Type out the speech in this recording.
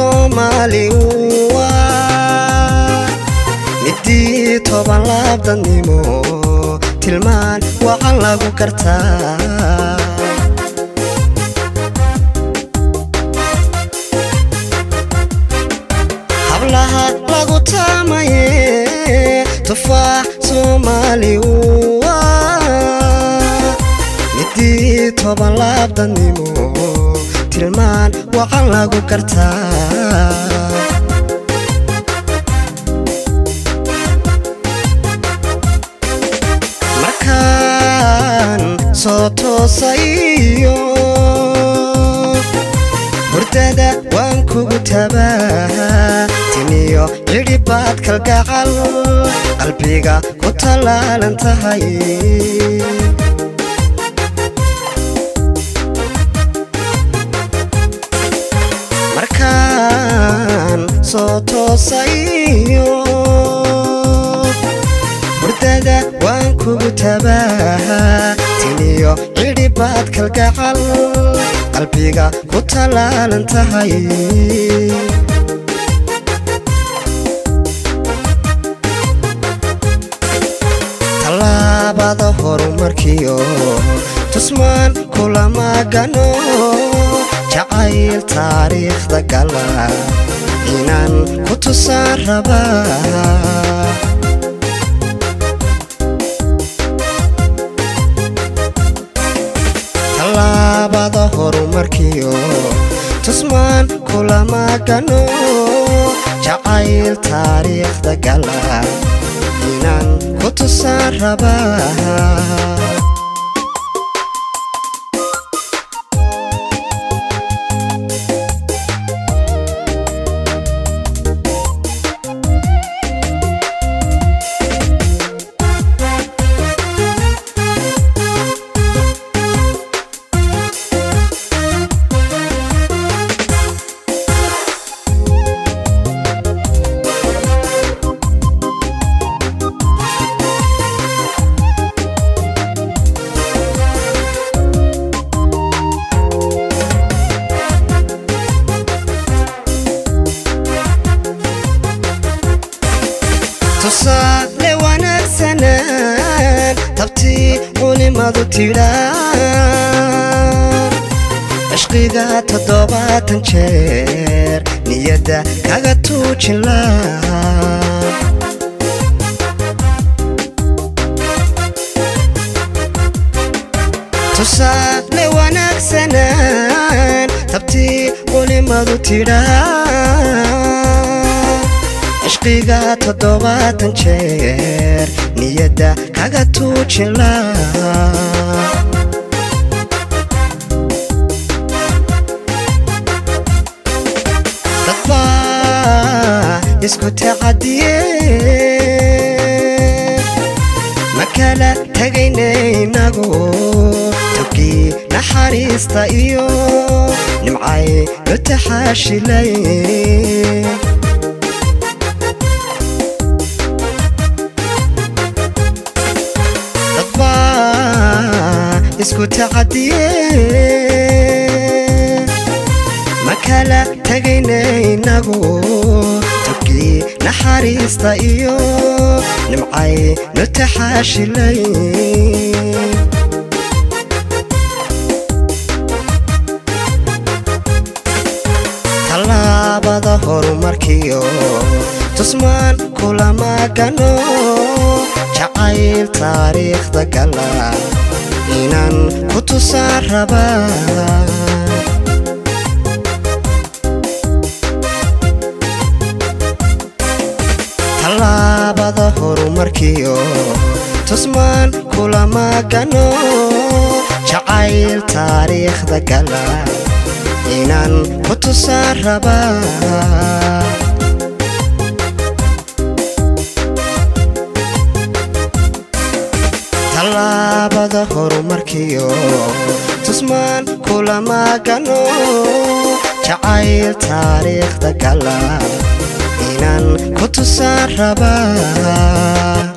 soomaali waa midii toban laabdadnimo tilmaan wacan lagu kartaa hablaha lagu taamaye tufaax soomaali waa midii toban laabdadnimo tilmaan wacan lagu kartaa markaan soo toosayo hurdada waan kugu tabaa tiniyo cidhibaad kalgacal qalbiga ku tallaalan tahay markaan soo toosayo hurdada waan kugu tabaa tiniyo cidhibaad kalgacal qalbiga ku tallaalan tahay tallaabada horumarkiyo tusmaan kulama gano jacayl taariikhda gala inaan ku tusaan rabaa tallaabada horumarkiyo tusmaan kulama gano jacayl taariikhda gala inaan ku tusaan rabaa tusaale wanaagsanaan tabtii culimadu tidhaan cishqiga toddobaatan jeer niyadda kaga tuujin laa tusaale wanaagsanaan tabtii culimadu tidhaan cishqiga toddobaatan jeer niyadda kaga tuujin laa dadbaa isku tacadiye ma kala tegayna inagu togii naxariista iyo nimcay nu taxaashilay isku tacadiye ma kala tegayna inagu togii naxariista iyo nimcay nu taxaashilay tallaabada horumarkiyo tusmaan kulama gano jacayl taariikhda gala inaan ku tusaan rabaa tallaabada horumarkiyo tusmaan kulama gano jacayl taariikhda gala inaan ku tusaan rabaa tallaabada horumarkiyo tusmaan kulama gano jacayl taariikhda gala inaan ku tusaan rabaa